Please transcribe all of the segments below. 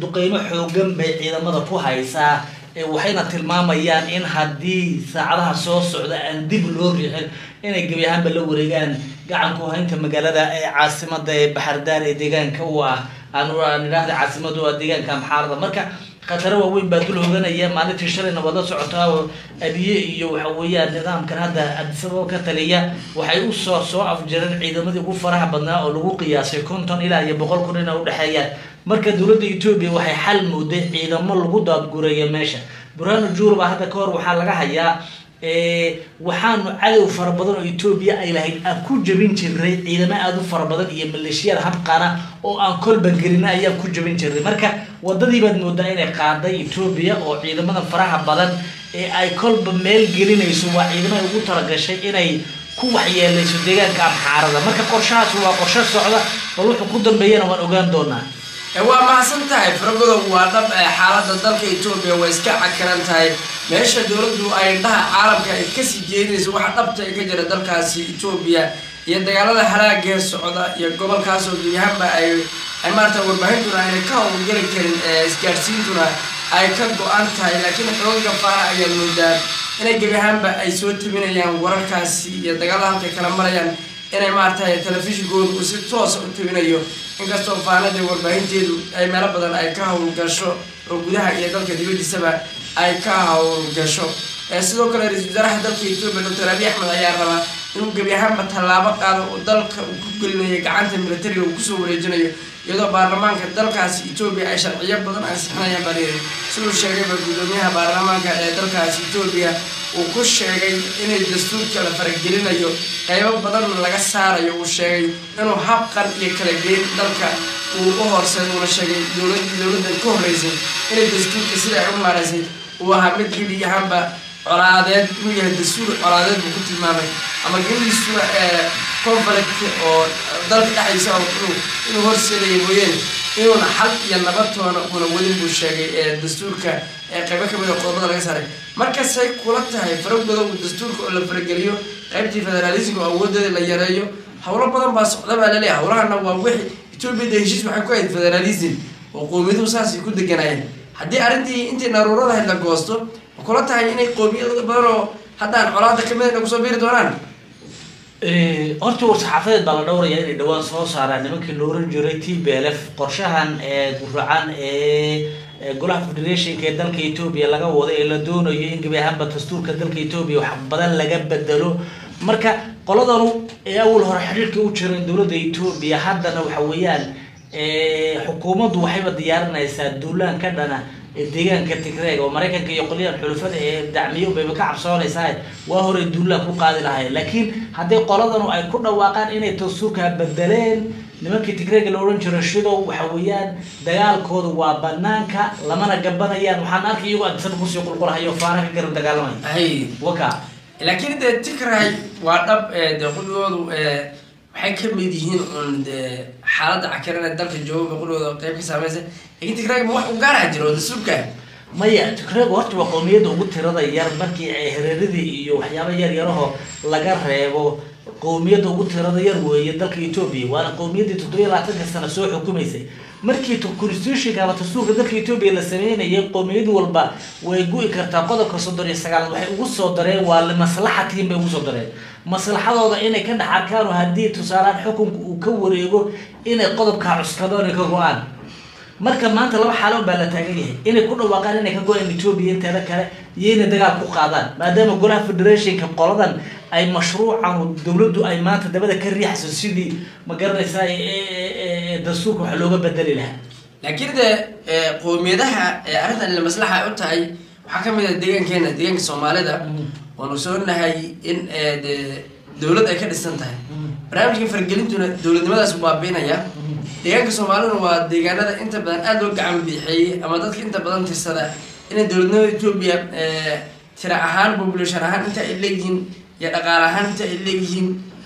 duqeymo xoogan bay ciidamada ku haysaa waxayna tilmaamayaan in haddii saacadaha soo socda aan dib loo riixin inay gebi ahaanba la wareegaan gacanku haynta magaalada ee caasimada ee baxardaar ee deegaanka u ah aan idhaahda caasimada u ah deegaanka amxaarada marka khataro waaweyn baa dul hoganaya maalintii shalayna waad la socotaa oo abiye iyo waxa weeyaan nidaamkan hadda adisababa ka taliya waxay usoo soo afjareen ciidamadii ugu faraha badnaa oo lagu qiyaasay konton ilaa iyo boqol kun ina udhexeeyaan marka dowladda etoobiya waxay xal mooday ciidamo lagu daadgureeya meesha burhano juurba hadda ka hor waxaa laga hayaa waxaanu cadow fara badan oo etoobiya ay lahayd aan ku jabin jirnay ciidamo aada u fara badan iyo maleeshiyada habqana oo aan kolba gelina ayaan ku jabin jirnay marka wadadii baad moodaa inay qaaday etoobiya oo ciidamada faraha badan ee ay kolba meel gelinayso waa ciidamada ugu talagashay inay ku waxyeelayso deegaanka amxaarada marka qorshahaas waa qorsho socda bal wuxuu ku dambeeyana waan ogaan doonaa waa mahadsan tahay faragodow waa dhab xaalada dalka etoobiya waa iska cakiran tahay meesha dowladdu ay indhaha caalamka ay kasii jeedinayso waxa dhabta ay ka jira dalkaasi etoobiya iyo dagaalada halaagee socda iyo gobolkaasoo gebiahaanba ay ay maarata warbaahintuna ayna ka howlgeli karin isgaadhsiintuna ay ka go-an tahay laakiin xoogaga faara ayaad moodaa inay gebi ahaanba ay soo tabinayaan wararkaasi iyo dagaalada halkay kala marayaan inay maaragtay telefishinkooda uu si toosa u tabinayo inkastoo faanadii warbaahinteedu ay meelo badan ay ka howlgasho oo gudaha iyo dalka dibadiisaba ay ka howlgasho sidoo kale ra-isul wasaaraha dalka etoobiya doctor abiy axmed ayaa rabaa inuu gebi ahaanba tallaabo qaado oo dalka uu ku gelinayo gacanta militariga uu kusoo wareejinayo iyadoo baarlamaanka dalkaasi etoobiya ay sharciyo badan ansixinayaan baa layidhi siduu sheegayba guddoomiyaha baarlamaanka ee dalkaasi etoobiya uu ku sheegay inay dastuurka la faragelinayo qaybo badan laga saarayo uu sheegay inuu habqan iyo kala geyn dalka uu u horseed uuna sheegay dowladii dowladdan ka horreysay inay dastuurka sida ay u maaraysay uu ahaa mid gebi ahaanba colaadeed inuu yahay dastuur colaadeed buu ku tilmaamay ama gebigiisuna conflict oo dalka dhexdiisa inuu inuu horseedaya mooyeen inuuna xal iyo nabadtoona uuna wadin buu sheegay ee dastuurka ee qaybo kamid a qodobada laga saaray markasay kula tahay faragooda uu dastuurka oo la farageliyo qaybtii federalismka oo awoodeeda la yareeyo howlo badan baa socda baa laleeyahay howlahana waa wixii etoobiya de heshiis waxay ku ahayd federalism oo qowmiyaduhu saasay ku deganayeen haddii arrintii intii naruurada ahayd la goosto ma kula tahay inay qowmiyada badan oo haddaan colaada kamid a kusoo biiri doonaan horta war-saxaafadeed baa la dhowraya inay dhawaan soo saaraan nimankii la oran jiray t b l f qorshahan ee guracan ee golaha federationka ee dalka etoobiya laga wado ee la doonayo in gebi ahaanba dastuurka dalka etoobiya wax badan laga bedelo marka qoladanu ee awal hore xiriirka u jiran dowladda etoobiya haddana waxa weeyaan xukuumaddu waxayba diyaarinaysaa duulaan ka dhana deegaanka tigreeg oo maraykanka iyo qolyahan xulufada ee dacmiyo bayba ka cabsoonaysaa waa horey duulaan ku qaadi lahayn laakiin hadday qoladanu ay ku dhawaaqaan inay dastuurka bedeleen nimankii tigreega la odhan jiro shidow waxa weeyaan dagaalkooda waa banaanka lamana gabanayaan waxaan arkay iyagoo adisaba kusii qulqulahayo faara ka garan dagaalamaya waka laakiin dee tigray waa dhab dee qudhigoodu waxay ka mid yihiin un dee xaaladda cakiran ee dalka jooga qudhigooda qayb ka saameysay laakiin tigray ma wax u gaaraha jiro dastuurka maya tigreegu horta waa qowmiyadda ugu tirada yar markii ay hareeradii iyo waxyaaba yar yaraho laga reebo qowmiyadda ugu tirada yar weeye dalka etoobiya waana qowmiyaddii toddobiya labaatanka sano soo xukumaysay markii constitutionka ama dastuurka dalka etoobiya la sameynayay qowmiyad walba way gu-i kartaa qodobka soddon iyo sagaalaad waxay ugu soo dareen waa limaslaxatiin bay ugu soo dareen maslaxadooda inay ka dhex arkaan oo haddii tusaalaan xukunka uu ka wareego inay qodobkaa cuskadaan ay ka go-aan marka maanta laba xaalo baa la taagan yahay inay ku dhawaaqaan inay ka go-aan etoobiya inteeda kale iyo inay dagaal ku qaadaan maadaama golaha federationka qoladan ay mashruucan dowladdu ay maanta dabada ka riixayso sidii ma garanaysaa dastuurka wax looga bedeli lahaa laakiin de qowmiyadaha arrintan la maslaxa ay u tahay waxaa kamid ah deegaankeena deegaanka soomaalida waanu soonahay in de dowlad ay ka dhisan tahay barnaamijkan fargelintuna dowladnimadaas baabiinaya deegaanka soomaaliduna waa deegaanada inta badan aada loo gacan biixeeyey ama dadka inta badan tirsada inay dowladnimada etoobiya tira ahaan population ahaan inta ay leeyihiin iyo dhaqaale ahaan inta ay leeyihiin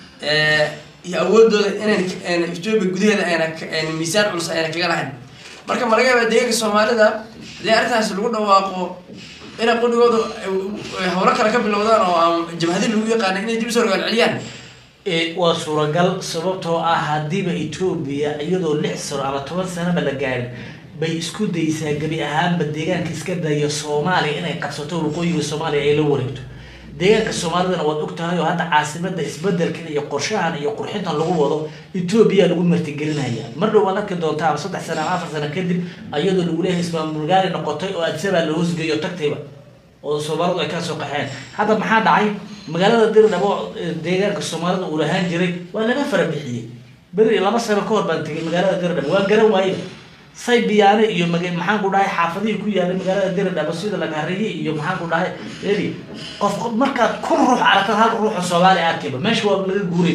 iyo awoodooda inayna etoobiya gudaheeda ayna miisaan culus ayna kaga lahayn marka ma laga yaaba deegaanka soomaalida hadii arrintaas lagu dhawaaqo inay qudhigooda howlo kale ka bilowdaan oo jabhadi lagu yaqaana inay dib usoo rogaal celiyaan waa suuragal sababtoo ah haddiiba etoobiya iyadoo lix sano ama toban sanoba la gaarin bay isku daysaa gebi ahaanba deegaanka iska daya soomaaliya inay qabsato waqooyiga soomaaliya ay la wareegto deegaanka soomaalidana waad og tahay oo hadda caasimada isbedelkan iyo qorshahan iyo qurxintan lagu wado etoobiya lagu martigelinaya mar dhow waad arki doontaa ama saddex sano ama afar sano kadib ayadoo lagu leeyahay ismaamulgaari noqotay oo adsabaa la hoosgeeyo tagtayba oo soomaalidu ay kala soo qaxeen hadda maxaa dhacay magaalada dirdhabo deegaanka soomaalida uu lahaan jiray waa laga fara bixiyey beri laba sano ka hor baan tegay magaalada dirdhabo waan garan waayeba say biyaane iyo mag maxaan ku dhahay xaafadihii ku yaalay magaalada dirdhabo sida lagahariye iyo maxaan ku dhahay eli qof markaad kun ruux aragtad hal ruuxa soomaaliya arkayba meesha waa laga guurin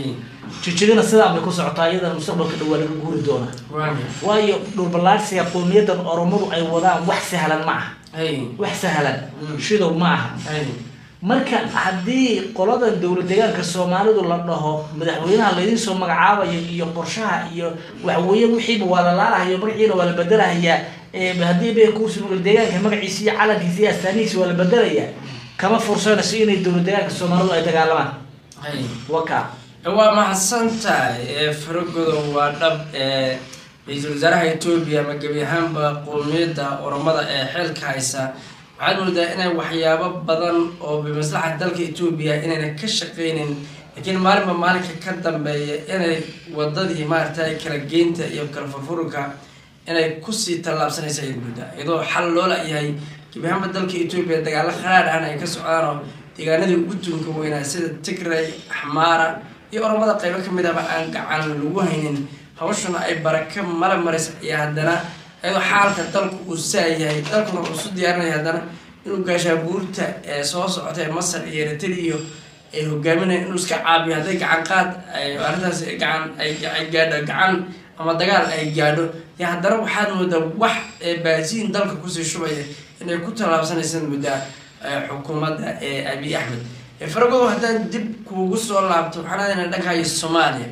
jijigana sidaan bay ku socotaa iyadana mustaqbalka dhow waa laga guuri doonaa waayo dhulballaarsiga qowmiyadan oromadu ay wadaan wax sahlan ma aha wax sahlan shidow ma aha marka haddii qoladan dowlad deegaanka soomaalidu la dhaho madaxweynaha laydiin soo magacaabayo iyo qorshaha iyo waxweeye wixiiba waa la laalahayo magaciina waa la bedelahayaa haddii bay kursi deegaanka magaciisa iyo calankiisa iyo astaanihiisa waa la bedelayaa kama fursanayso inay dowlad deegaanka soomaalidu ay dagaalamaan waka waa mahadsan tahay faragodo waa dhab ra-iisul wasaaraha etoobiya ama gebi ahaanba qowmiyadda oromada ee xeelka haysa waxaad moodaa inay waxyaabo badan oo bimaslaxa dalka etoobiya inayna ka shaqeynin laakiin maalinba maalinka ka dambeeya inay wadadii maaragtay kala geynta iyo kala furfurka inay kusii tallaabsanaysa ayaad moodaa iyadoo xal loo la-yahay gebi ahaanba dalka etoobiya dagaalo kharaar ahna ay ka socdaan oo deegaanadii ugu tunka weynaa sida tigray axmaara iyo oromada qaybo kamid ahba aan gacan lagu haynin hawshuna ay baraka mala maraysa iyo haddana iyadoo xaalka dalku uu saayahay dalkuna uu isu diyaarinaya haddana inuu gaashaabuurta ee soo socota ee masar iyo eritrea iyo ay hogaaminaya inuu iska caabiyo hadday gacan qaad arrintaas gacan ay gaadho gacan ama dagaal ay gaadho yo haddana waxaad moodaa wax baasiin dalka kusii shubaya inay ku tallaabsanaysa muddaa xukuumadda ee abiy axmed faragodo haddaan dib kuugu soo laabto waxaan aadayna dhankayo soomaaliya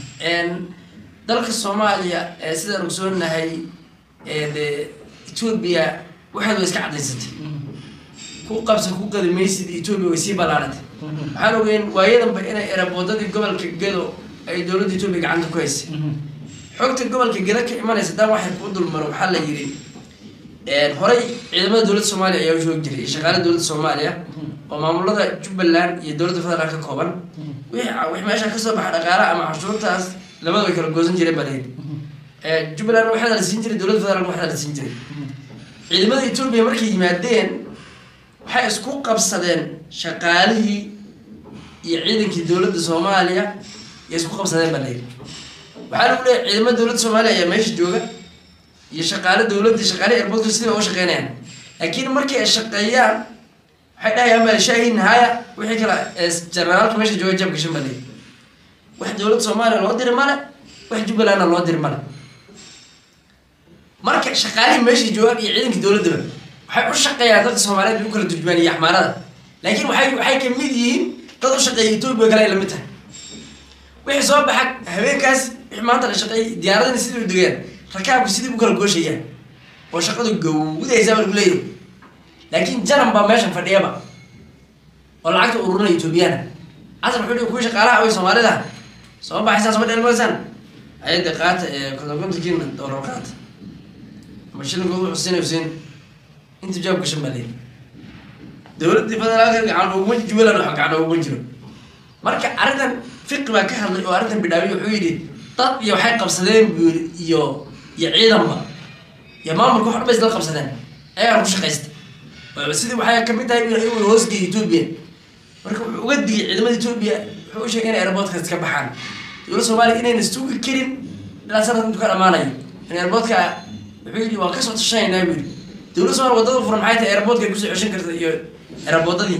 dalka soomaaliya sidaan ogsoonahay de etoobiya waxaad way iska cadaysatay ku qabsa ku qadi maysid etoobiya way sii ballaaratay waxaan ogeyn waayadanba inay eraboodadii gobolka gedo ay dowladda etoobiya gacanta ku haysay xogta gobolka gedo ka imanaysa dan waxay kuu dulmaro waxaa la yidhi horey ciidamada dowladda soomaaliya ayaa u joogi jiray iyo shaqaale dowladda soomaaliya oo maamulada jubbaland iyo dowladda federaalk ka kooban wix meesha kasoo baxa dhaqaalaha ama cashuurtaas labada way kala goosan jireen baa layidhi jubbaland waxaa la siin jiray dowladda federaalk waxaa la siin jiray ciidamada etoobiya markay yimaadeen waxay isku qabsadeen shaqaalihii iyo ciidankii dowladda soomaaliya iyo isku qabsadeen baa layidhi waxaa lagu leeyahy ciidamada dowladda soomaaliya ayaa meesha jooga iyo shaqaale dowladda shaqaale airportka sidii uga shaqeynayaan laakiin markii ay shaqeeyaan waxay dhahayaan baa shaahin haya wixii kale generaalka meesha jooga jab gashan baa layidhi wax dowladda soomaaliya loo diri male wax jubbalandna loo diri male marka shaqaalihii meeshii joogaan iyo ciidankii dowladdaba waxay u shaqeeyaan dadka soomaaliyeed bay u kala turjumaan iyo axmaarada laakiin waxay waxay kamid yihiin dad u shaqeeya etoobiya kale ay lamid tahay wixii soo baxa habeenkaas wixii maanta la shaqeeyay diyaaradana sidii u degeen rakaabku sidii u kala gooshayaan oo shaqadu gawdaysaa baa lagu leeyahay laakiin janan baa meeshan fadhiyaba oo lacagta ururinaya etoobiyana casar wuxuu dhihi kuwii shaqaalaha away soomaalida soo baxaysaan soo dheelmaysaan ayada qaata ee kontonkontonkiina doolar qaata ama shilinkooda xuseen xuseen inta jawaab gashan baa leeyahay dowladdii federaalka gacan uguma jubbaland wax gacan uguma jiro marka arrintan fiqi baa ka hadlay oo arrintan bidhaamiy wuxuu yidhi dad iyo waxay qabsadeen buu yidhi iyo iyo ciidanba iyo maamulka wax dhan bay isla qabsadeen ayagaa ku shaqaysta sidii waxay kamid tahay inuu hoosgeeya etoobiya marka wuxuu uga digay ciidamada etoobiya wuxuu u sheegay inay airportka iska baxaan dowladda soomaaliya inayna sugi karin ilaa sanadka intuu ka dhamaanayo in airportka wuxuu yidhi waan kasoo tashanaynaa buu yidhi dowladda soomaaliya wadada furan maxay tahay airportka ay kusoo ceshan karta iyo airportadii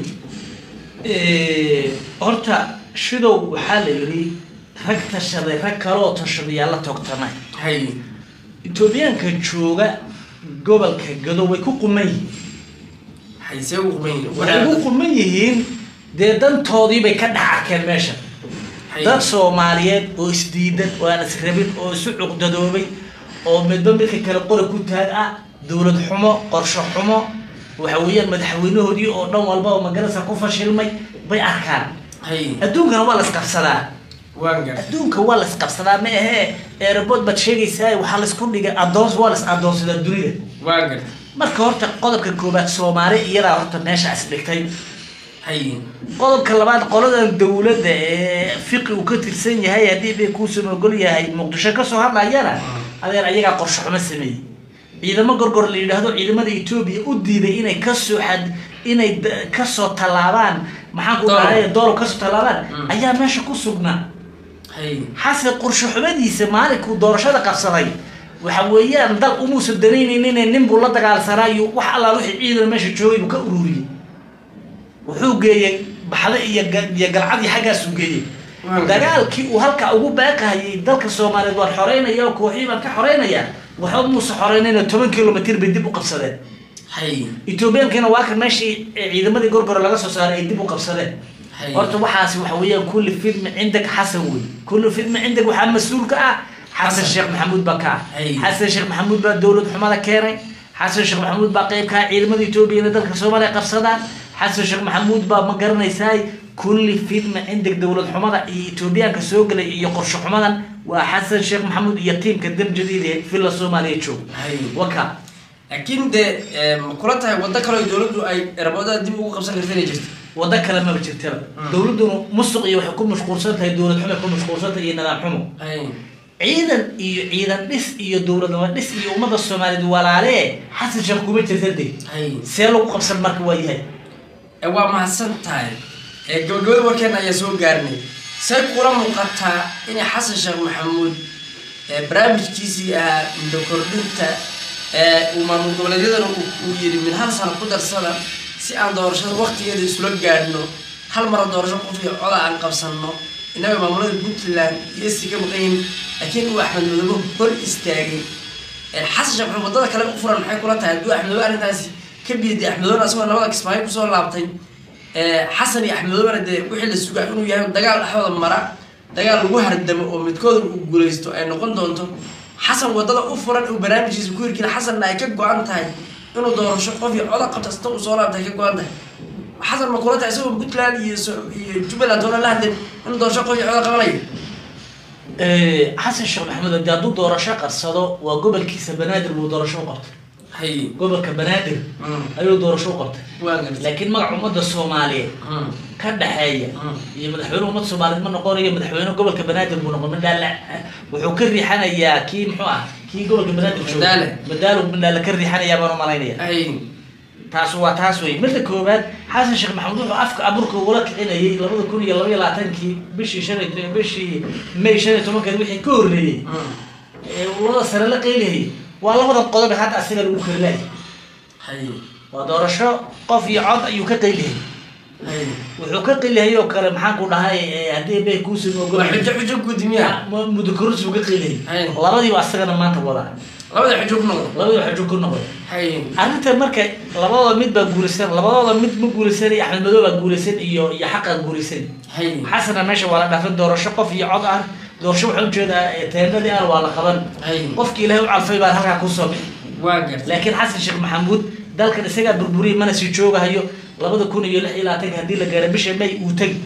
horta shidow waxaa la yidhi rag tashaday rag kaleoo tashadayaa la toogtamay hay etoobiyaanka jooga gobolka gado way ku quman yihiin haysee ugu quban yihiin waxay ugu quman yihiin dee dantoodii bay ka dhex arkeen meesha dad soomaaliyeed oo isdiidan oo aan israbin oo isu cuqdadoobay oo midba midka kale qori ku taag ah dowlad xumo qorsho xumo waxa weeyaan madaxweynahoodii oo dhan walba oo magarasa ku fashilmay bay arkaan hay adduunkana waa la isqabsadaa waan gar adduunka waa la isqabsadaa ma ahee airport baad sheegaysaa waxaa laisku dhigay adoons waa la is adoonsadaa dunida waan gar marka horta qodobka koobaad soomaali iyadaa horta meesha is dhigtay hay qodobka labaad qoladan dowladda ee fiqi uu ka tirsan yahay haddii bay kuusan ogol yahay muqdisho kasoo hadlayana adeer ayagaa qorshe xumo sameeyey ciidamo gorgor la yidhaahdo ciidamada etoobiya u diiday inay kasoo xad inay da- kasoo tallaabaan maxaan ku Doolow. dhahay doolow kasoo tallaabaan Mm. ayaa meesha ku sugnaa hay xasan qorshe xumadiisa maalinkuu doorashada qabsaday waxa weeyaan dal umuusan danaynaynin nin buu la dagaalsanaayo wax allaa wixii ciidan meesha joogay buu ka ururiyey wuxuu geeyey baxda iyo ga- iyo galcadii xaggaasuu geeyey Waaw. dagaalkii uu halka ugu baaqahayay dalka soomaaliyeed waan xoreynaya oo kooxii baan ka xoreynaya waxba muuse xoreynayna toban kilomitr bay dib u qabsadeen hay ethoobiyankina waa kan meeshii ee ciidamadii gorgore laga soo saaray ay dib u qabsadeen hay horta waxaasi waxa weeyaan kulli fidmi cindag xasan wey kulli fidmi cindag waxaa mas-uul ka ah xasan Xasan. sheekh maxamuud baa ka ah Ay. xasan sheekh maxamuud baa dowlad xumada keenay xasan sheekh maxamuud baa qeyb ka ah ciidamada etoobiya inay dalka soomaaliya qabsadaan xasan sheekh maxamuud baa ma garanaysaay kulli fidmi cindag dowlad xumada iyo etoobiyaanka soo gelay iyo qorshe xumadan waa xasan sheekh maxamuud iyo tiimka damjadiid ee villa soomaaliya joog hay waka laakiin dee eh, ma kula tahay waddo kale oo dowladdu ay eraboodada dib ugu qabsan karta inay jirto wado kale maba jirtaba Mm. dowladduna musuq iyo waxay ku mashquulsan tahay dowlad xumay ku mashquulsan tahay iyo nidaam xumo hay ciidan iyo ciidan dhis iyo dowladnimo dhis iyo ummadda soomaaliyeed walaalee xasan sheekh kuma jirta de hay see lagu qabsan marka waa yahay Eh, waa mahadsan tahay Eh, gabagabada warkeena ayaa soo gaarnay say kula muuqataa inay xasan sheekh maxamuud eh, barnaamijkiisii ahaa muddo kordhinta eh, uu maamul goboleedyadana uu uu yidhi mid hal sano ku darsada si aan doorashada waktigeeda isula gaadhno hal mara doorasho qof iyo coda aan qabsanno innaga maamulada puntland iyo esi ka maqan yihiin laakiin uu axmed madoobe hor istaagay Eh, xasan sheekh maxamuud waddada kale u furan maxay kula tahay hadduu axmedoobe arrintaasi ka biiday axmedoobena asagoo labada kismaayo kusoo laabtay Eh, xasan iyo axmedoobena dee wixii la sugaa inuu yahay dagaal dhexdooda mara dagaal lagu hardamo oo midkooda uu guulaysto ay noqon doonto xasan waddada u furan uu barnaamijkiisa ku hirgila xasanna ay ka go-an tahay inuu doorasho qof iyo coda qabta sita uu soo laabtay ay ka go-an tahay xasan ma kula tahay isagoo puntland iyo so- iyo jubbaland toona la hadlin inuu doorasho qof iyo coda qabanayo xasan sheekh maxamuud haddii hadduu doorasho qarsado waa gobolkiisa banaadir buu doorasho u qabtay hay gobolka banaadir Mm. ayuu doorasho u qabtay waa gartay laakiin magaca ummadda soomaaliyeed Mm. ka dhexeeya Mm. iyo madaxweyne ummadda soomaaliyeed ma noqonayo madaxweyne gobolka banaadir buu noqon madhaale wuxuu ka riixanayaa kii muxuu ah kii gobolka banaadir jooga Madaale. madaalo madhaale ka riixanayaa baan u malaynaya hay taas waa taas wey midda koowaad xasan sheekh maxamuud wuxuu afka abuurka ugula kicinayay labada kun iyo labaiyo labaatankii bishii shan iyo- bishii may shan iyo tobankeed wixii ka horreeyey Mm. ee labada sare la qeylihayay waa labada qodob ee hadda asiga lagu karilaayay hay waa doorasho qof iyo cod ayuu ka qeylihayay hay wuxuu ka qeylihayay oo kale maxaan ku dhahay ee haddii bay kuusin ogol waa xujo xujo gudmiya muddo kororsi buu ka qeylihayay Ay. labadiiba asagana maanta wadaa labada xujo ku noqdo labadiiba xajo ku noqday hay arrinta marka labadooda mid baa guulaysan labadooda mid ma guulaysan iyo axmed madoow baa guulaysan iyo iyo xaqaa guulaysan hay xasana meesha waa la dhaafin doorasho qof iyo cod ah doorasho waxaan ujeedaa ee teendadii ah waa la qaban hay qofkii ilaahay u calfay baan halkaa kusoo bixi waa gartay laakiin xasan sheekh maxamuud dalkan isagaa burburiyay mana sii joogahayo labada kun iyo lix iyo labaatanka haddii la gaaro bisha may uu tegi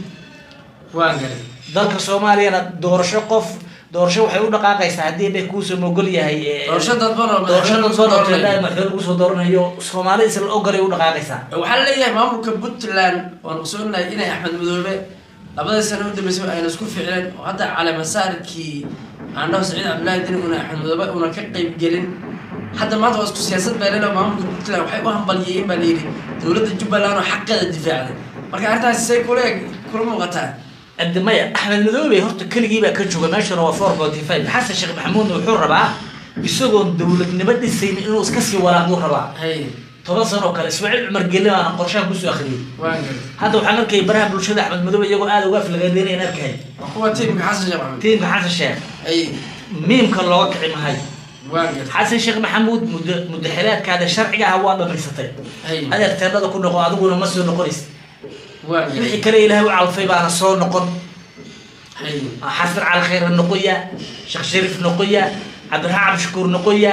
waa gartay dalka soomaaliyana doorasho qof doorasho waxay u dhaqaaqaysaa haddii bay kuusoo mogol yahay ee- doorasho dadban oo doorasho madaxweyne dadban oo kusoo teendada dooranaya. madaxweyne kusoo dooranayo soomaali isla ogolay u dhaqaaqaysaa waxaa la leeyahay maamulka puntland waan ogsoonahay inay axmed madoobe labadii sano u dambeysay ayna isku ficleen oo hadda caleemasaarkii aandhaho saciid cabdullaahi dini una axmed madoobe una ka qayb gelin hadda maanta waa isku siyaasad baa leedahay maamulka puntland waxay u hambalyeeyeen baa layidhi dowladda jubbaland oo xaqeeda difaacday marka arrintaasi say kula eg kula muuqataa abdi maya axmed madoobe horta keligii baa ka jooga meeshana waa four forty five xasan sheekh maxamuudna wuxuu rabaa isagoon dowladnimo dhisayn inuu iska sii walaaquu rabaa hay toban sano oo kale ismaaciil cumar gelle baana qorshahan kusoo akhriyey waa gartay hadda waxaan arkayay baraha bulshada axmed madoobe iyagoo aada uga aflagaadeenayaan arkay waa kuwa tiimka xasan sheekh maxamed tiimka xasan sheekh hay miimka looga kici mahay waa gartay xasan sheekh maxamuud muddo mudaxilaadkaada sharciga ah waa dhamaysatay hay adeer teendhada ku noqo adiguna ma soo noqonaysa waa wixii gartay kale ilaahay u calfay baana soo noqon hay xasan cali khayr noqoya sheekh shariif noqoya cabdiraxmaan cabdishakuur noqoya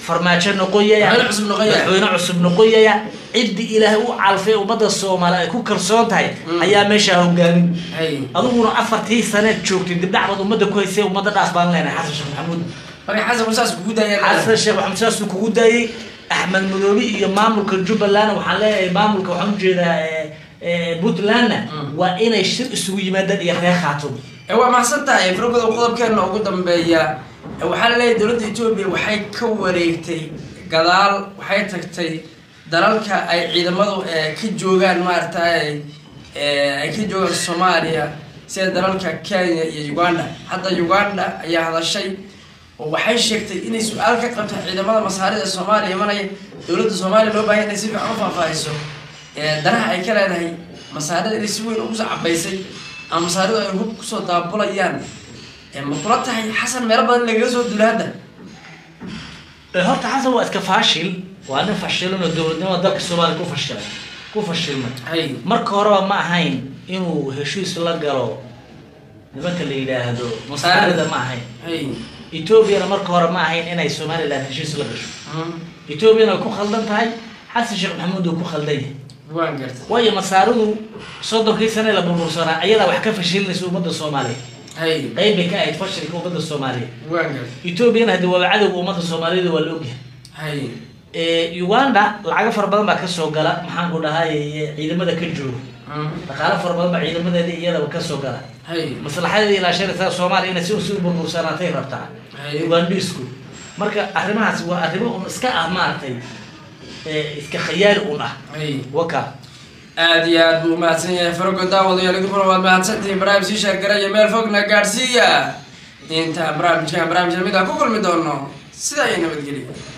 farmaajo noqoyaya Madaxweyne cusub noqoyaya. madaxweyne cusub noqoyaya ciddii ilaahay u calfay ummadda soomaali ay ku kalsoon tahay Mm. ayaa meeshaa hogaamin hay adiguna afartii saneed joogtay dibdhacbaad ummadda ku haysay ummadda dhaas baan leenahay xasan sheekh maxamuud marka xasan musaas kugu daayeen xasan sheekh maxamuud saasuu kugu daayey axmed madoobe iyo maamulka jubbaland waxaan leeyahay maamulka waxaan ujeedaa eh, eh, puntlandna Mm. waa inay shir isugu yimaadaan iyo reer khaatun ee waa maxsan tahay fargoda qodobkeena ugu dambeeya ee waxaa laleeyahay dowladda etoobiya waxay ka wareegtay gadaal waxay tagtay dalalka ay ciidamadu ee ka joogaan maaragtay ee ay ka joogaan soomaaliya sida dalalka kenya iyo uganda hadda uganda ayaa hadashay oo waxay sheegtay inay su-aal ka qabto ciidamada masaarida ee soomaaliya imanaya dowladda soomaaliya loo baahan inay si fiican u faahfaahiso ee danaha ay ka leedahay masaarida inay si weyn ugu soo cabaysay ama masaaridu ay hub kusoo daabulayaan ee ma kula tahay xasan meelo badan lagaga soo dula hadda Eh, horta xasan waa iska faashil waa nin fashilan oo dowladnimada dalka soomaaliya ku fashilay ku fashilmay hay marka horeba ma ahayn inuu heshiis la galo nimanka la yidhaahdo masaarida ma ahayn hay etoobiyana marka hore ma ahayn inay somaliland heshiis la gasho Mm, etoobiyana way ku khaldan tahay xasan sheekh maxamuud uu ku khaldan yahay waan gartay waayo masaaridu soddonkii sane la burbursanaa ayadaa wax ka fashilinaysa ummadda soomaaliya hay qayb bay ka ahayd fashilka ummadda soomaaliya waan gartay etoobiyana haddi waaba cadowga ummadda soomaaliyada waa la ogyahay hay Eh, uganda lacago fara badan baa kasoo gala maxaan ku dhahay ciidamada ka jooga Mm, dhaqaalo fara badan baa ciidamadeeda iyadaba kasoo gala hay maslaxadeeda ilaashanaysa soomaaliya inay si si u burbursanaatay rabtaa Haye. ugandisku marka arrimahaas waa arrimo un iska ah maaragtay eh, iska khayaali un ah hay waka aad iyo aad buu umahadsan yahay farogo daawadayaal idinkuna waad mahadsantihiin barnaamij sii sheergaraya meel fogna gaadhsiiya intaan barnaamijkan barnaamij lamid ah ku kulmi doono sidaa iyo nabadgelyo